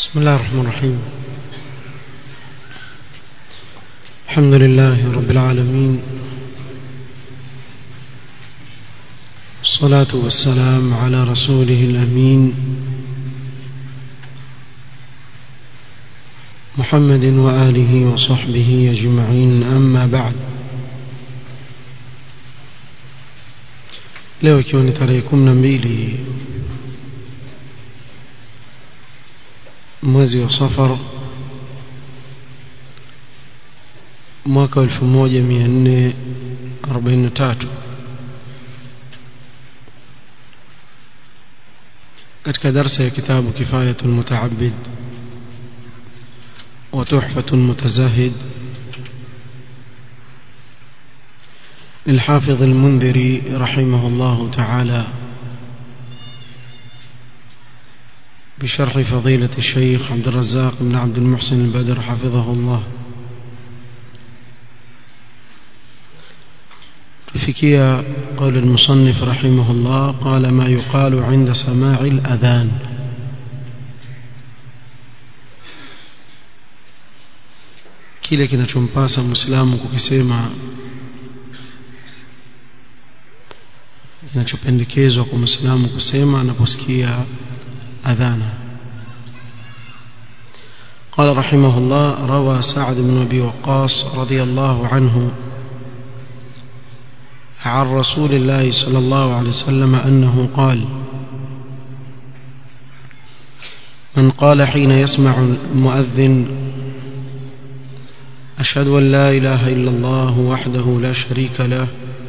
بسم الله الرحمن الرحيم الحمد لله رب العالمين والصلاة والسلام على رسوله الأمين محمد وآله وصحبه أجمعين أما بعد leo ikiwa ni tarehe kumi na mbili mwezi wa safar mwaka wa elfu moja mia nne arobaini na tatu katika darsa ya kitabu kifayatu lmutaabid wa tuhfatu lmutazahid للحافظ المنذري رحمه الله تعالى بشرح فضيلة الشيخ عبد الرزاق بن عبد المحسن البدر حفظه الله فيكيا قول المصنف رحمه الله قال ما يقال عند سماع الأذان kile kinachompasa mwislamu kukisema kinachopendekezwa kwa mwislamu kusema anaposikia أذانا قال رحمه الله روى سعد بن أبي وقاص رضي الله عنه عن رسول الله صلى الله عليه وسلم أنه قال من قال حين يسمع المؤذن أشهد أن لا إله إلا الله وحده لا شريك له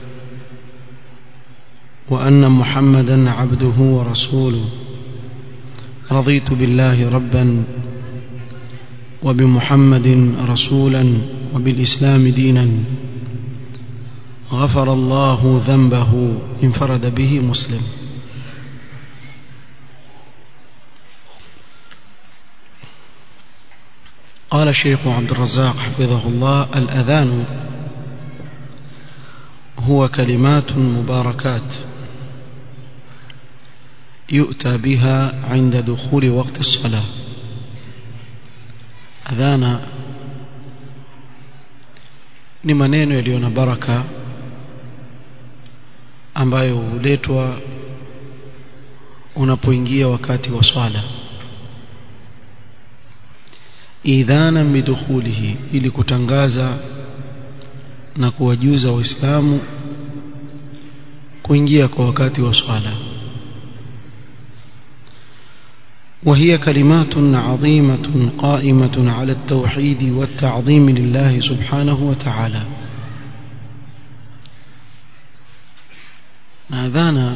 وأن محمدا عبده ورسوله رضيت بالله ربا وبمحمد رسولا وبالإسلام دينا غفر الله ذنبه انفرد به مسلم قال الشيخ عبد الرزاق حفظه الله الأذان هو كلمات مباركات يؤتى بها عند دخول وقت الصلاة أذانا ni maneno yaliyo na baraka ambayo huletwa unapoingia wakati wa swala idhana bidukhulihi ili kutangaza na kuwajuza waislamu kuingia kwa wakati wa swala وهي كلمات عظيمة قائمة على التوحيد والتعظيم لله سبحانه وتعالى ناذانا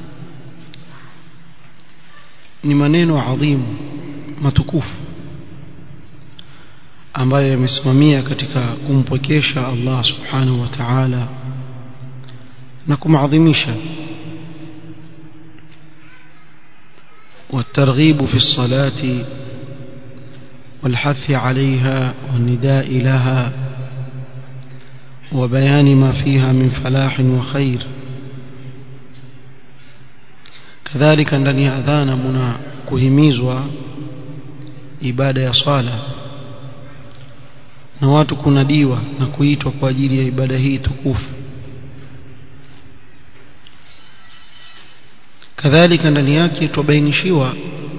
ni maneno adhimu matukufu ambayo yamesimamia katika kumpwekesha Allah subhanahu wa ta'ala na kumadhimisha والترغيب في الصلاة والحث عليها والنداء لها وبيان ما فيها من فلاح وخير كذلك ndani ya adhana muna kuhimizwa ibada ya swala na watu kunadiwa na kuitwa kwa ajili ya ibada hii tukufu kadhalika ndani yake tubainishiwa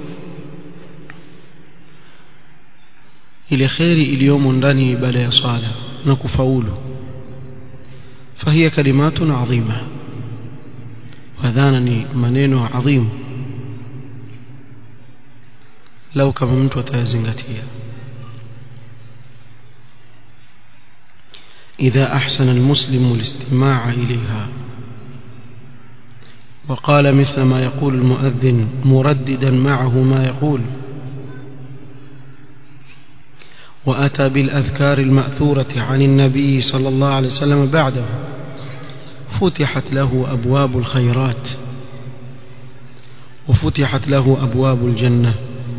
ile kheri iliyomo ndani ya ibada ya swala na kufaulu فهي كلمات عظيمة وذانني منين عظيم لو كما mtu atayazingatia إذا أحسن المسلم الاستماع إليها وقال مثل ما يقول المؤذن مرددا معه ما يقول وأتى بالأذكار المأثورة عن النبي صلى الله عليه وسلم بعده فتحت له أبواب الخيرات وفتحت له أبواب الجنة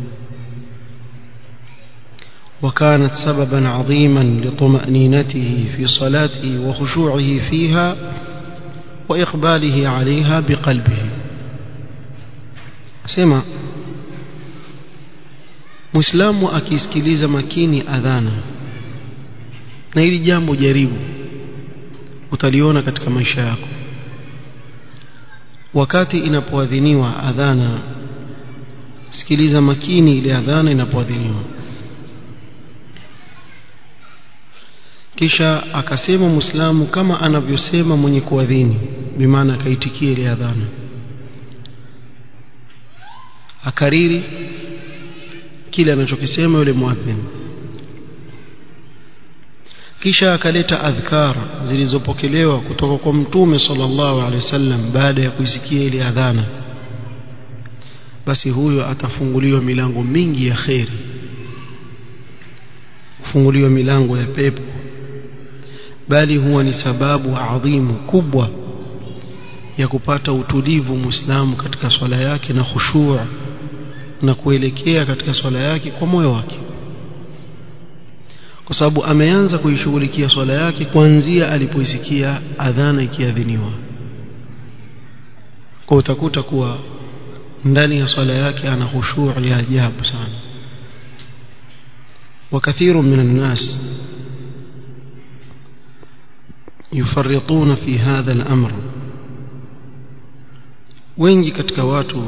وكانت سببا عظيما لطمأنينته في صلاته وخشوعه فيها وإقباله عليها بقلبه سمع muislamu akisikiliza makini adhana na hili jambo jaribu utaliona katika maisha yako wakati inapoadhiniwa adhana sikiliza makini ile adhana inapoadhiniwa kisha akasema muislamu kama anavyosema mwenye kuadhini bimaana akaitikia ile adhana akariri kile anachokisema yule muadhin kisha akaleta adhkar zilizopokelewa kutoka kwa mtume sallallahu alaihi wasallam baada ya kuisikia ile adhana basi huyo atafunguliwa milango mingi ya kheri kufunguliwa milango ya pepo bali huwa ni sababu adhimu kubwa ya kupata utulivu muislamu katika swala yake na khushuu na kuelekea katika swala yake kwa moyo wake kwa sababu ameanza kuishughulikia swala yake kuanzia alipoisikia adhana ikiadhiniwa kwa utakuta kuwa ndani ya swala yake ana khushuu ya ajabu sana وكثير من الناس يفرطون في هذا الأمر wengi katika watu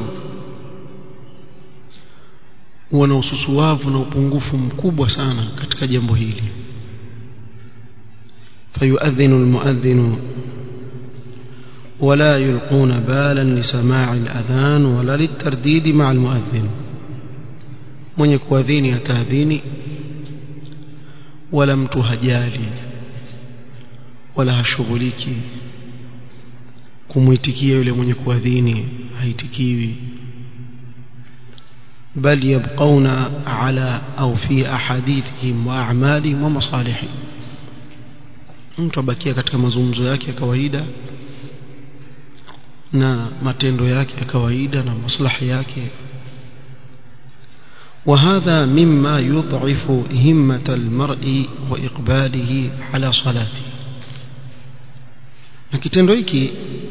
wana ususuwavu na upungufu mkubwa sana katika jambo hili fayuadhinu almuadhinu ولا يلقون بالا لسماع الأذان ولا للترديد مع المؤذن من يكوذين يتاذيني ولا mtu hajali wala hashughuliki kumuitikia yule mwenye kuadhini haitikiwi bal yabqauna ala au fi ahadithihim wa a'malihim wa masalihihim mtu abakia katika mazungumzo yake ya kawaida na matendo yake ya kawaida na maslahi yake وهذا مما يضعف همة المرء وإقباله على صلاته na kitendo hiki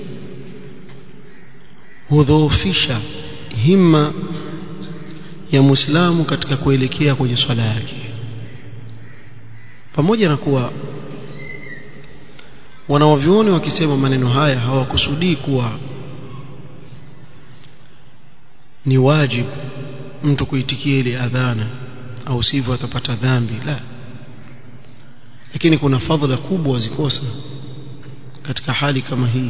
hudhoofisha himma ya muislamu katika kuelekea kwenye swala yake pamoja na kuwa wanawavyuoni wakisema maneno haya hawakusudii kuwa ni wajibu mtu kuitikia ile adhana au sivyo atapata dhambi la lakini kuna fadhila kubwa wazikosa katika hali kama hii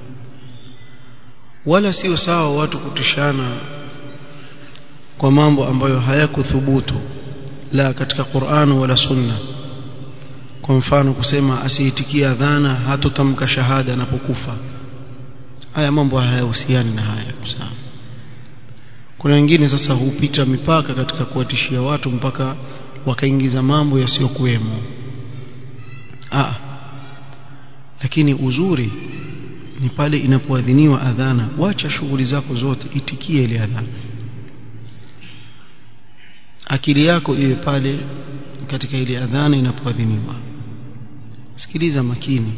wala sio sawa watu kutishana kwa mambo ambayo hayakuthubutu la katika Qur'an wala Sunna kwa mfano kusema asiitikia adhana hatotamka shahada anapokufa haya mambo hayahusiani na haya sawa kuna wengine sasa hupita mipaka katika kuwatishia watu mpaka wakaingiza mambo yasiyokuwemo ah lakini uzuri ni pale inapoadhiniwa adhana wacha shughuli zako zote itikie ile adhana akili yako iwe pale katika ile adhana inapoadhiniwa sikiliza makini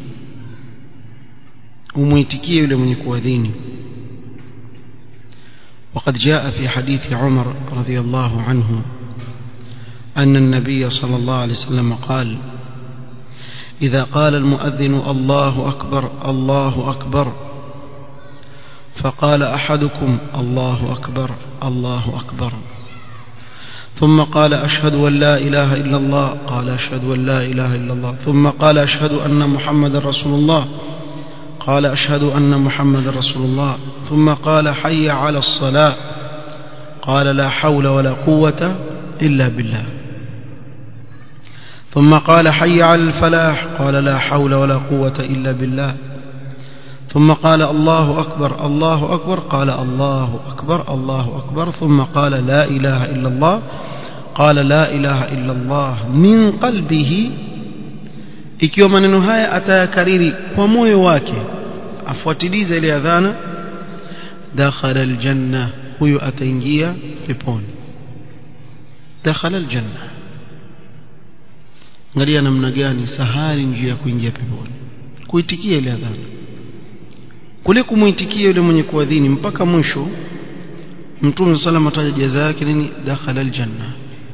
umuitikie yule mwenye kuadhini وقد جاء في حديث عمر رضي الله عنه أن النبي صلى الله عليه وسلم قال إذا قال المؤذن الله أكبر الله أكبر فقال أحدكم الله أكبر الله أكبر ثم قال أشهد أن لا إله إلا الله قال أشهد أن لا إله إلا الله ثم قال أشهد أن محمد رسول الله قال أشهد أن محمد رسول الله ثم قال حي على الصلاة قال لا حول ولا قوة إلا بالله ثم قال حي على الفلاح قال لا حول ولا قوة إلا بالله ثم قال الله أكبر الله أكبر قال الله أكبر الله أكبر ثم قال لا إله إلا الله قال لا إله إلا الله من قلبه ikiwa maneno haya atayakariri kwa moyo wake afuatilize ile adhana dakhala aljanna huyo ataingia peponi dakhala aljanna angalia namna gani sahali njia ya kuingia peponi kuitikia ile adhana kule kumuitikia yule mwenye kuadhini mpaka mwisho mtume sallam ataja jaza yake nini dakhala aljanna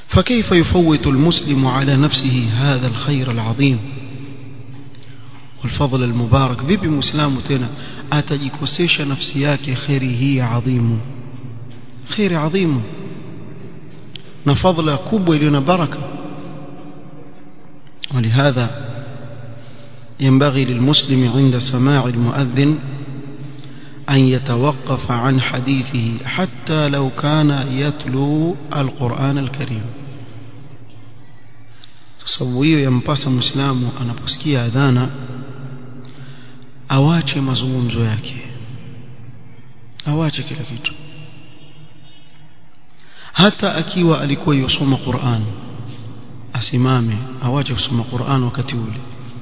فكيف يفوت المسلم على نفسه هذا الخير العظيم والفضل المبارك vipi muislamu tena atajikosesha nafsi yake khairi hii adhimu khairi adhimu na fadla kubwa iliyo na baraka ولهذا ينبغي للمسلم عند سماع المؤذن أن يتوقف عن حديثه حتى لو كان يتلو القرآن الكريم sababu hiyo yampasa muislamu anaposikia adhana awache mazungumzo yake awache kila kitu hata akiwa alikuwa yosoma Qur'an asimame awache kusoma Qur'an wakati ule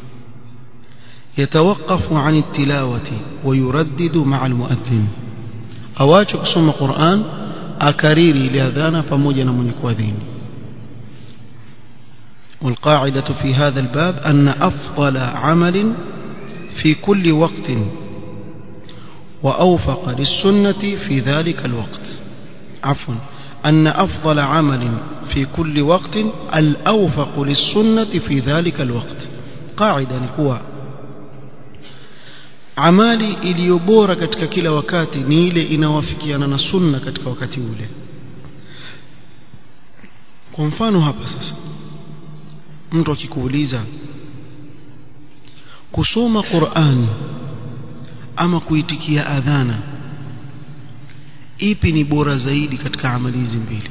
يتوقف عن التلاوة ويردد مع المؤذن awache kusoma Qur'an akariri ile adhana pamoja na mwenye kuadhini والقاعدة في هذا الباب أن أفضل عمل في كل وقت وأوفق للسنة في ذلك الوقت عفوا أن أفضل عمل في كل وقت الأوفق للسنة في ذلك الوقت قاعدة نكوى amali iliyo bora katika kila wakati ni ile inawafikiana na sunna katika wakati ule kwa mfano hapa sasa mtu akikuuliza kusoma Qur'ani ama kuitikia adhana ipi ni bora zaidi katika amali hizi mbili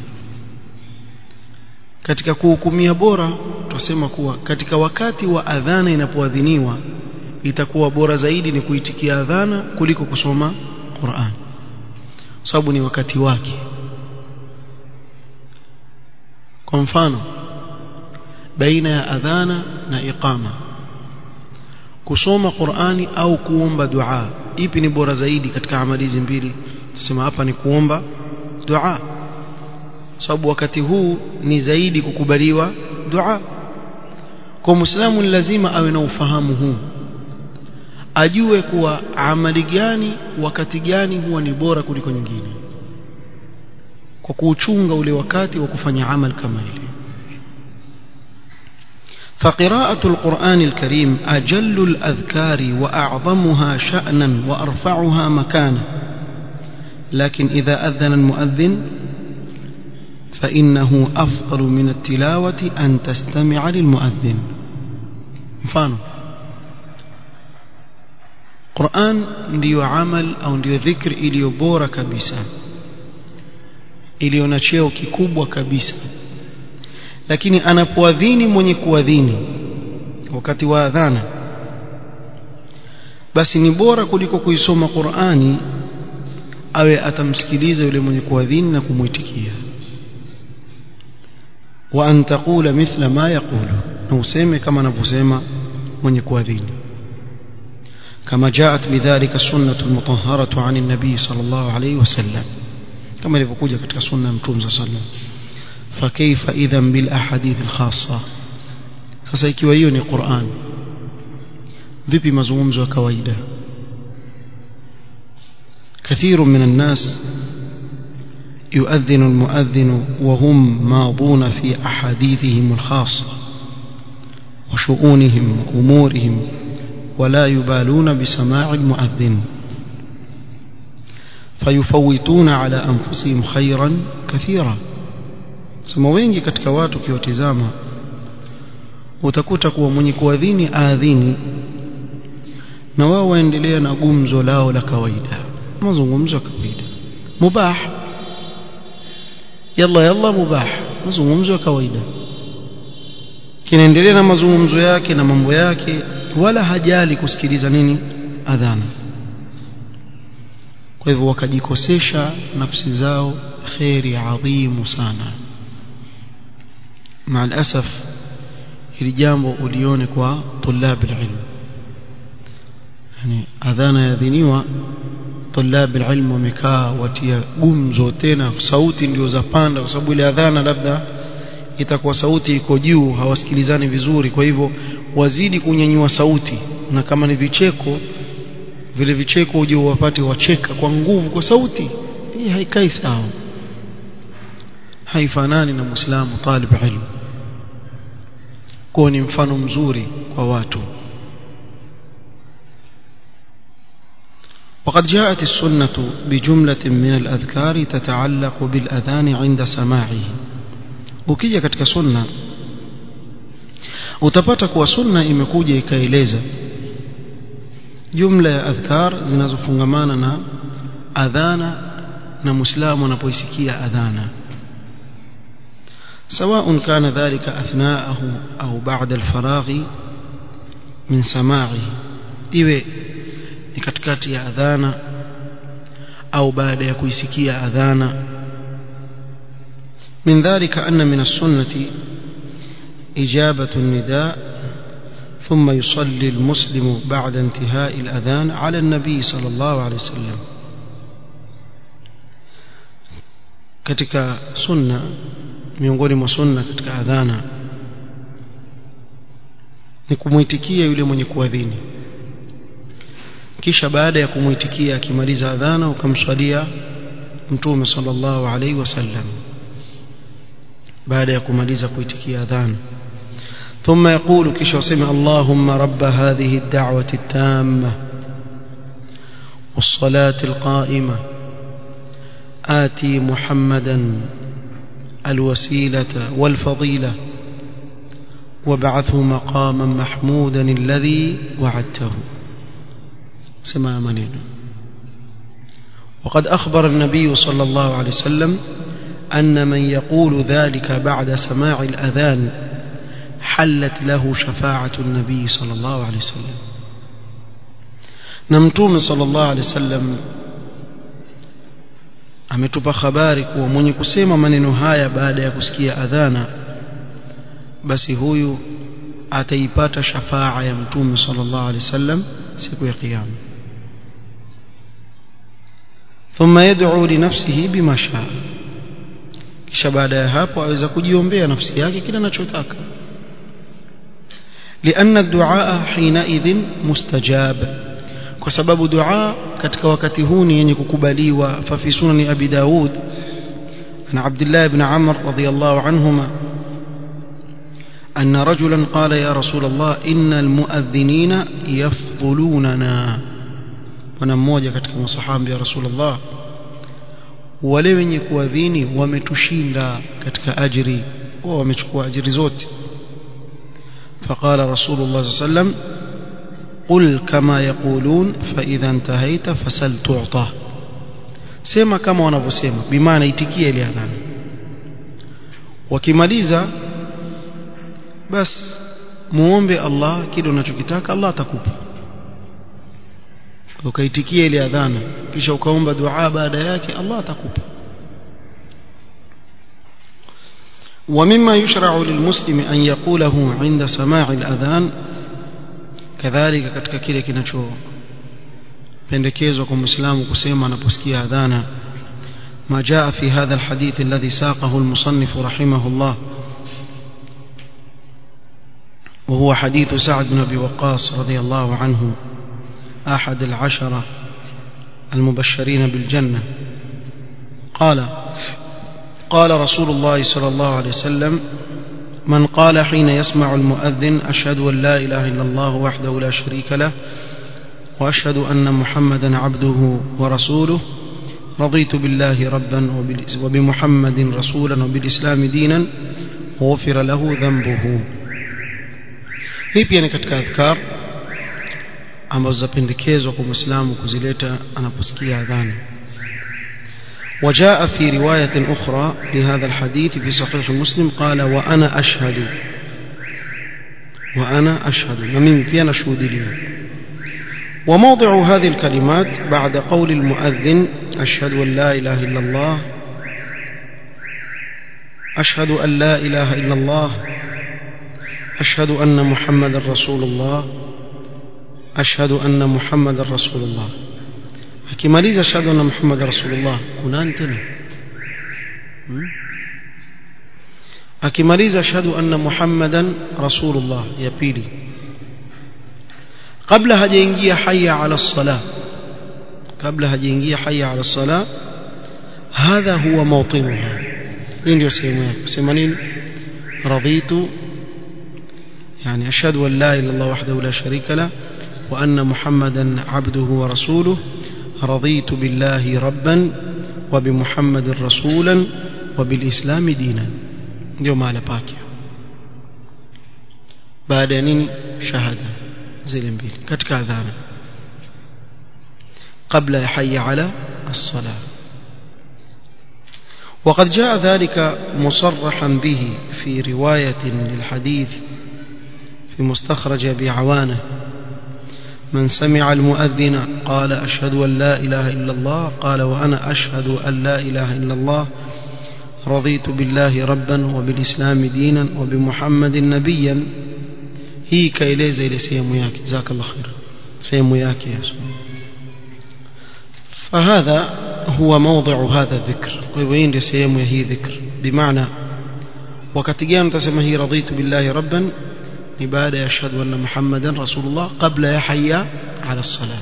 katika kuhukumia bora tutasema kuwa katika wakati wa adhana inapoadhiniwa itakuwa bora zaidi ni kuitikia adhana kuliko kusoma Qur'an sababu ni wakati wake kwa mfano baina ya adhana na iqama kusoma Qur'ani au kuomba dua ipi ni bora zaidi katika amali hizi mbili tusema hapa ni kuomba dua sababu wakati huu ni zaidi kukubaliwa dua kwa muislamu ni lazima awe na ufahamu huu ajue kuwa amali gani wakati gani huwa ni bora kuliko nyingine kwa kuuchunga ule wakati wa kufanya amal kama ile فقراءة القرآن الكريم أجل الأذكار وأعظمها شأنا وأرفعها مكانا لكن إذا أذن المؤذن فإنه أفضل من التلاوة أن تستمع للمؤذن مفانو Qur'an ndiyo amal au ndiyo dhikri iliyo bora kabisa iliyo na cheo kikubwa kabisa lakini anapoadhini mwenye kuadhini wakati wa adhana basi ni bora kuliko kuisoma Qur'ani awe atamsikiliza yule mwenye kuadhini na kumwitikia wa an taqula mithla ma yaqulu na useme kama anavyosema mwenye kuadhini كما جاءت بذلك السنة المطهرة عن النبي صلى الله عليه وسلم كما لفقوجة كتك سنة متوم صلى الله عليه وسلم فكيف إذا بالأحاديث الخاصة سسيكي ويوني قرآن vipi mazungumzo ya kawaida كثير من الناس يؤذن المؤذن وهم ماضون في أحاديثهم الخاصة وشؤونهم وأمورهم ولا يبالون بسماع المؤذن فيفوتون على أنفسهم خيرا كثيرا sema wengi katika watu ukiwatizama utakuta kuwa mwenye kuadhini aadhini na wao waendelea na gumzo lao la kawaida mazungumzo ya kawaida mubah yalla yalla mubah mazungumzo ya kawaida kinaendelea na mazungumzo yake na mambo yake wala hajali kusikiliza nini adhana kwa hivyo wakajikosesha nafsi zao kheri adhimu sana مع الأسف hili jambo ulione kwa طلاب العلم yani adhana yadhiniwa طلاب العلم wamekaa watia gumzo tena sauti ndio zapanda kwa sababu ile adhana labda itakuwa sauti iko juu hawasikilizani vizuri kwa hivyo wazidi kunyanyua sauti na kama ni vicheko vile vicheko uje wapate wacheka kwa nguvu kwa sauti hii haikai sawa haifanani na muislamu talib ilmu kwa ni mfano mzuri kwa watu وقد جاءت السنة بجملة من الأذكار تتعلق بالأذان عند سماعه ukija katika sunna utapata kuwa sunna imekuja ikaeleza jumla ya adhkar zinazofungamana na adhana na muislamu anapoisikia adhana سواء كان ذلك أثناءه أو بعد الفراغ من سماعه iwe ni katikati ya adhana au baada ya kuisikia adhana من ذلك أن من السنة إجابة النداء ثم يصلي المسلم بعد انتهاء الأذان على النبي صلى الله عليه وسلم katika sunna miongoni mwa sunna katika adhana ni kumwitikia yule mwenye kuadhini kisha baada ya kumwitikia akimaliza adhana ukamswalia mtume sallallahu alaihi wasallam baada ya kumaliza kuitikia adhana ثم يقول كشو سمع اللهم رب هذه الدعوة التامة والصلاة القائمة آتي محمدا الوسيلة والفضيلة وابعثه مقاما محمودا الذي وعدته سمع منين وقد أخبر النبي صلى الله عليه وسلم أن من يقول ذلك بعد سماع الأذان حلت له شفاعة النبي صلى الله عليه وسلم نمتوم صلى الله عليه وسلم ametupa habari kuwa mwenye kusema maneno haya baada ya kusikia adhana basi huyu ataipata shafaa ya mtume sallallahu alaihi wasallam siku ya kiyama thumma yad'u li nafsihi bima shaa kisha baada ya hapo aweza kujiombea nafsi yake kile anachotaka لأن الدعاء حينئذ مستجاب kwa sababu dua katika wakati huu ni yenye kukubaliwa fa fi sunan abi daud an abdullah ibn amr radiyallahu anhuma أن رجلا قال يا رسول الله إن المؤذنين يفضلوننا wana mmoja katika masahaba ya Rasulullah wale wenye kuadhini wametushinda katika ajiri wao wamechukua ajiri zote فقال رسول الله صلى الله عليه وسلم قل كما يقولون فإذا انتهيت فسل تعطى sema kama wanavyosema bimaana itikia ile adhana wakimaliza bas muombe Allah kile unachokitaka Allah atakupa ukaitikia ile adhana kisha ukaomba dua baada yake Allah atakupa ومما يشرع للمسلم أن يقوله عند سماع الأذان كذلك katika kile kinachopendekezwa kwa Muislamu kusema anaposikia adhana ما جاء في هذا الحديث الذي ساقه المصنف رحمه الله وهو حديث سعد بن أبي وقاص رضي الله عنه أحد العشرة المبشرين بالجنة قال قال رسول الله صلى الله عليه وسلم من قال حين يسمع المؤذن أشهد أن لا إله إلا الله وحده لا شريك له وأشهد أن محمدا عبده ورسوله رضيت بالله ربا وبمحمد رسولا وبالإسلام دينا وغفر له ذنبه hii pia ni katika adhkar ambazo zapendekezwa kwa muislamu kuzileta anaposikia adhana وجاء في رواية أخرى لهذا الحديث في صحيح مسلم قال وأنا أشهد وأنا أشهد ومن فينا شهود لي وموضع هذه الكلمات بعد قول المؤذن أشهد أن لا إله إلا الله أشهد أن لا إله إلا الله أشهد أن محمد رسول الله أشهد أن محمد رسول الله akimaliza ashhadu anna muhammad rasulullah kunani tena hmm? akimaliza ashhadu anna muhammadan rasulullah ya pili kabla hajaingia hayya ala salah kabla hajaingia hayya ala salah hadha huwa mawtinuha hii ndio sehemu yake sema nini raditu يعني أشهد أن لا إله إلا الله وحده لا شريك له وأن محمدا عبده ورسوله رضيت بالله ربا وبمحمد رسولا وبالإسلام دينا اليوم على باكيا بعد نيني شهادة زي الانبيل كتك أذانا قبل يحي على الصلاة وقد جاء ذلك مصرحا به في رواية للحديث في مستخرج أبي عوانة من سمع المؤذن قال أشهد أن لا إله إلا الله قال وأنا أشهد أن لا إله إلا الله رضيت بالله ربا وبالإسلام دينا وبمحمد نبيا هي كايليزا إلى سيم ياكي جزاك الله خير سيم ياكي يا سلام فهذا هو موضع هذا الذكر وين لسيم هي ذكر بمعنى wakati gani utasema hii raditu billahi rabban ni baada ya ashhadu anna muhammadan rasulullah qabla ya hayya ala salah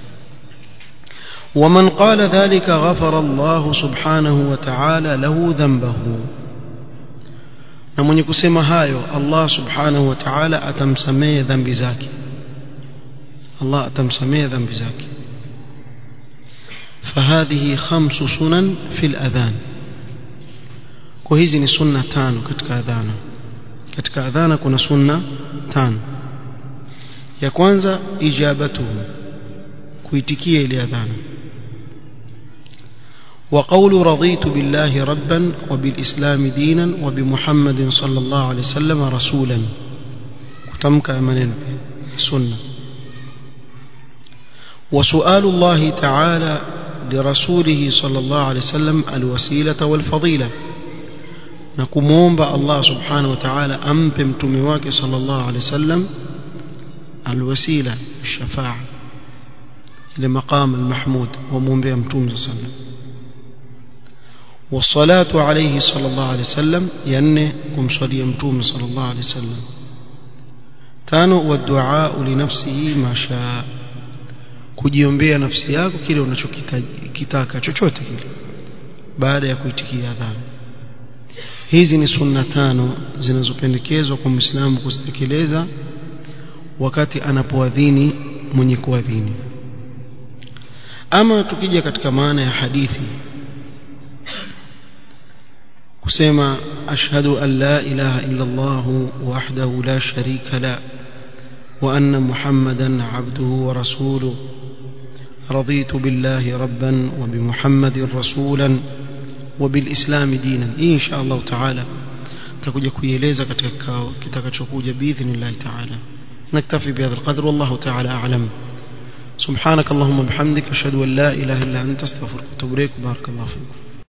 ومن قال ذلك غفر الله سبحانه وتعالى له ذنبه na mwenye kusema hayo Allah subhanahu wa ta'ala atamsamehe dhambi zake Allah atamsamehe dhambi zake فهذه خمس سنن في الأذان وهذه ni sunna tano katika adhana katika adhana kuna sunna tano ya kwanza ijabatuhu kuitikia ile adhana وقول رضيت بالله ربا وبالإسلام دينا وبمحمد صلى الله عليه وسلم رسولا كتمك أمنين سنة وسؤال الله تعالى لرسوله صلى الله عليه وسلم الوسيلة والفضيلة نكمومب الله سبحانه وتعالى أمبم تمواك صلى الله عليه وسلم الوسيلة الشفاعة لمقام المحمود ومومب أمتوم صلى الله عليه وسلم والصلاة عليه صلى الله عليه وسلم يعني كم صلي أمتوم صلى الله عليه وسلم تانو والدعاء لنفسه ما شاء kujiombea nafsi yako kile unachokitaka chochote kile baada ya kuitikia adhana hizi ni sunna tano zinazopendekezwa kwa Muislamu kuzitekeleza wakati anapoadhini mwenye kuadhini ama tukija katika maana ya hadithi kusema ashhadu an la ilaha illa Allah wahdahu la sharika la wa anna muhammadan abduhu wa rasuluhu رضيت بالله ربا وبمحمد رسولا وبالإسلام دينا إن شاء الله تعالى تكوجا كويلeza katika kikao kitakachokuja باذن تعالى نكتفي بهذا القدر والله تعالى أعلم سبحانك اللهم وبحمدك أشهد أن لا إله إلا أنت استغفرك وأتوب إليك بارك الله فيكم